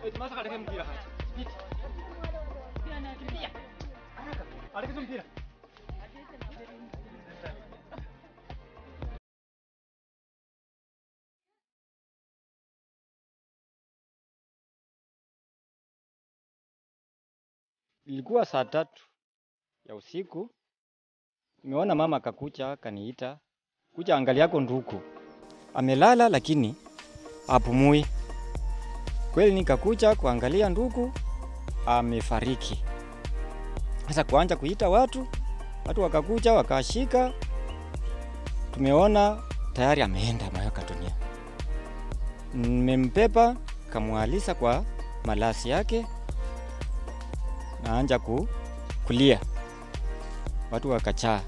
Masa kaleke mpira hapa. Pita. Haraka. Alekeza mpira. Ilikuwa saa tatu ya usiku, nimeona mama akakucha akaniita, kuja angalia yako nduku amelala, lakini apumui. Kweli nikakuja kuangalia ndugu amefariki. Sasa kuanja kuita watu, watu wakakuja wakashika, tumeona tayari ameenda ameweka dunia. Nimempepa kamwalisa kwa malasi yake, naanja ku, kulia, watu wakachaa.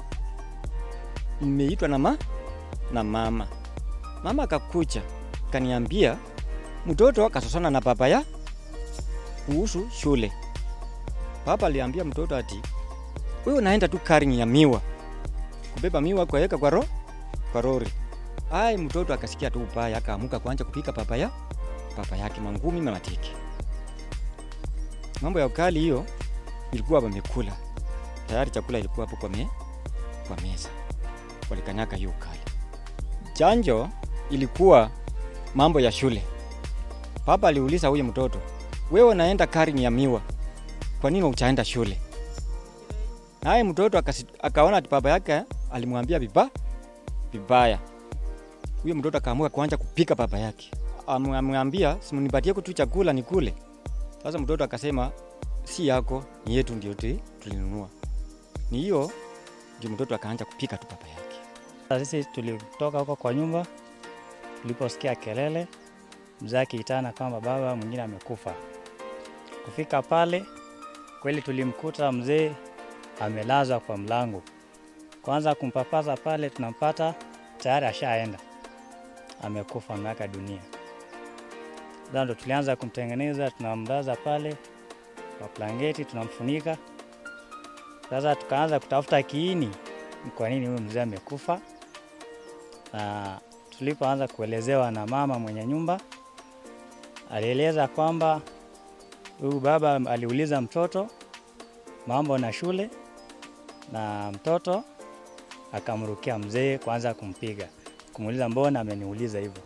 Nimeitwa na, ma, na mama mama akakuja kaniambia mtoto akasosana na baba ya kuhusu shule. Baba aliambia mtoto ati wewe unaenda tu karing ya miwa kubeba miwa kwaweka kwa ro kwa rori. Ai, mtoto akasikia tu ubaya, akaamuka kuanza kupika baba ya baba yake mangumi mamatiki. Mambo ya ukali hiyo ilikuwa wamekula tayari, chakula ilikuwa hapo kwa, me, kwa meza, walikanyaka hiyo ukali. Chanjo ilikuwa mambo ya shule. Baba aliuliza huyu mtoto, wewe unaenda karing ya miwa, kwa nini uchaenda shule? Naye mtoto akasi, akaona ati baba yake alimwambia viba vibaya. Huyo mtoto akaamua kuanza kupika baba yake, amwambia simnipatie tu chakula nikule. Sasa mtoto akasema si yako, ni yetu, ndio tulinunua. Ni hiyo ndio mtoto akaanza kupika tu baba yake. Sisi tulitoka huko kwa nyumba, tuliposikia kelele, mzee akiitana kwamba baba mwingine amekufa. Kufika pale kweli tulimkuta mzee amelazwa kwa mlango. Kwanza kumpapaza pale, tunampata tayari ashaenda, amekufa, ameaga dunia. Sasa ndo tulianza kumtengeneza, tunamlaza pale kwa blanketi, tunamfunika. Sasa tukaanza kutafuta kiini, kwa nini huyu mzee amekufa, na tulipoanza kuelezewa na mama mwenye nyumba, alieleza kwamba huyu baba aliuliza mtoto mambo na shule, na mtoto akamrukia mzee kwanza kumpiga, kumuuliza mbona ameniuliza hivyo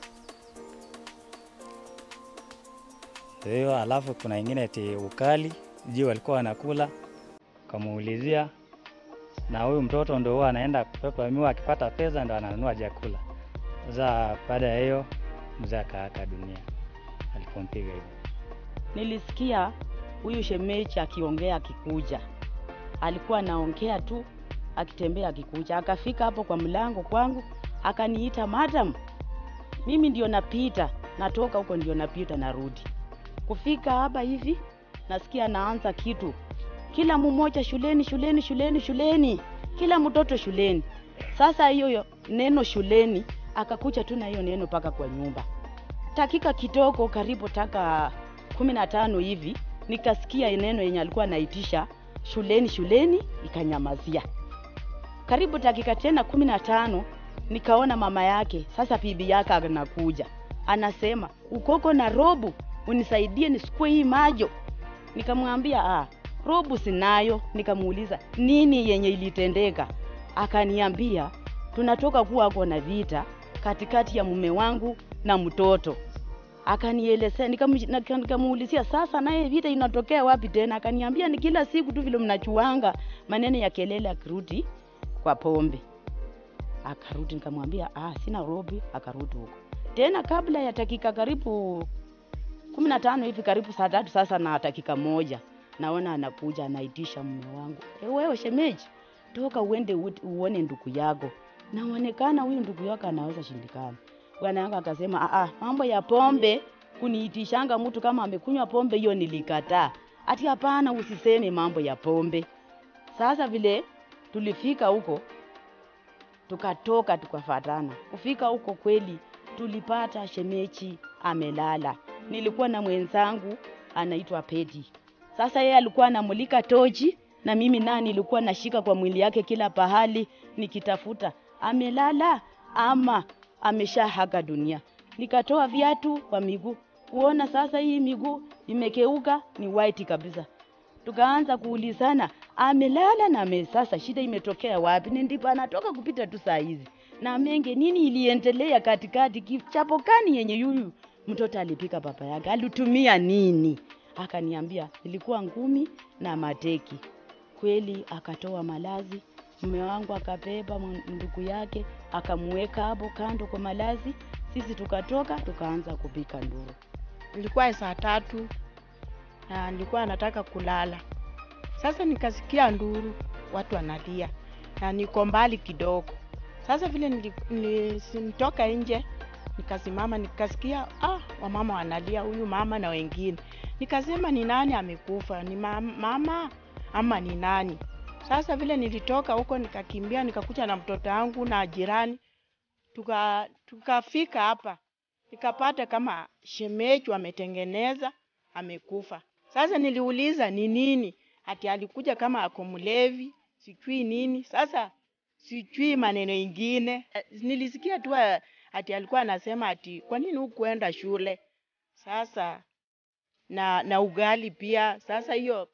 hiyo. Alafu kuna ingine ti ukali juu walikuwa wanakula, kamuulizia na huyu mtoto ndo huwa anaenda kupepa miwa, akipata pesa ndo ananunua chakula. Sasa baada ya hiyo mzee akaaka dunia alipompiga hivyo. Nilisikia huyu shemeji akiongea akikuja, alikuwa anaongea tu akitembea akikuja, akafika hapo kwa mlango kwangu akaniita madam. Mimi ndio napita, natoka huko ndio napita narudi. Kufika hapa hivi nasikia naanza kitu, kila mmoja shuleni, shuleni, shuleni, shuleni, kila mtoto shuleni. Sasa hiyo neno shuleni akakuja tu na hiyo neno mpaka kwa nyumba. Dakika kidogo, karibu taka kumi na tano hivi nikasikia neno yenye alikuwa anaitisha shuleni shuleni, ikanyamazia. Karibu dakika tena kumi na tano nikaona mama yake sasa, bibi yake anakuja anasema, ukoko na robu unisaidie nisikue hii majo. Nikamwambia ah, robu sinayo. Nikamuuliza nini yenye ilitendeka, akaniambia tunatoka kuwa ako na vita katikati ya mume wangu na mtoto akanielezea nikamuulizia, sasa naye vita inatokea wapi tena? Akaniambia ni kila siku tu vile mnachuanga maneno ya kelele, akirudi kwa pombe. Akarudi, nikamwambia ah, sina robi. Akarudi huko tena, kabla ya dakika karibu kumi na tano hivi, karibu saa tatu sasa na dakika moja, naona anakuja anaitisha mume wangu, e, wewe shemeji, toka uende uone ndugu yako. Naonekana huyu ndugu yako anaweza shindikana bwana yangu akasema, ah, mambo ya pombe kuniitishanga mtu kama amekunywa pombe, hiyo nilikataa. Ati hapana, usiseme mambo ya pombe. Sasa vile tulifika huko, tukatoka tukafatana. Kufika huko kweli tulipata shemeji amelala. Nilikuwa na mwenzangu anaitwa Pedi. Sasa yeye alikuwa anamulika tochi na mimi naye nilikuwa nashika kwa mwili yake kila pahali nikitafuta amelala ama ameshahaga dunia. Nikatoa viatu kwa miguu, kuona sasa hii miguu imekeuka ni white kabisa. Tukaanza kuulizana amelala na ame sasa shida imetokea wapi? Ni ndipo anatoka kupita tu saa hizi na menge, nini iliendelea katikati? Kichapo kani yenye yuyu mtoto alipika baba yake alitumia nini? Akaniambia ilikuwa ngumi na mateki. Kweli akatoa malazi, mume wangu akabeba mw- ndugu yake akamweka hapo kando kwa malazi, sisi tukatoka tukaanza kupika nduru. ilikuwa saa tatu na nilikuwa nataka kulala. Sasa nikasikia nduru, watu wanalia na niko mbali kidogo. Sasa vile nili- nili- nilitoka nje nikasimama, nikasikia ah, wamama wanalia, huyu mama na wengine. Nikasema ni nani amekufa, ni ma- mama ama ni nani? Sasa vile nilitoka huko nikakimbia, nikakuja na mtoto wangu na jirani, tuka tukafika hapa nikapata kama shemeji ametengeneza amekufa. Sasa niliuliza ni nini, ati alikuja kama ako mlevi, sijui nini. Sasa sijui maneno ingine, Eh, nilisikia tu eh, ati alikuwa anasema ati kwa nini hukuenda shule. Sasa na na ugali pia. Sasa hiyo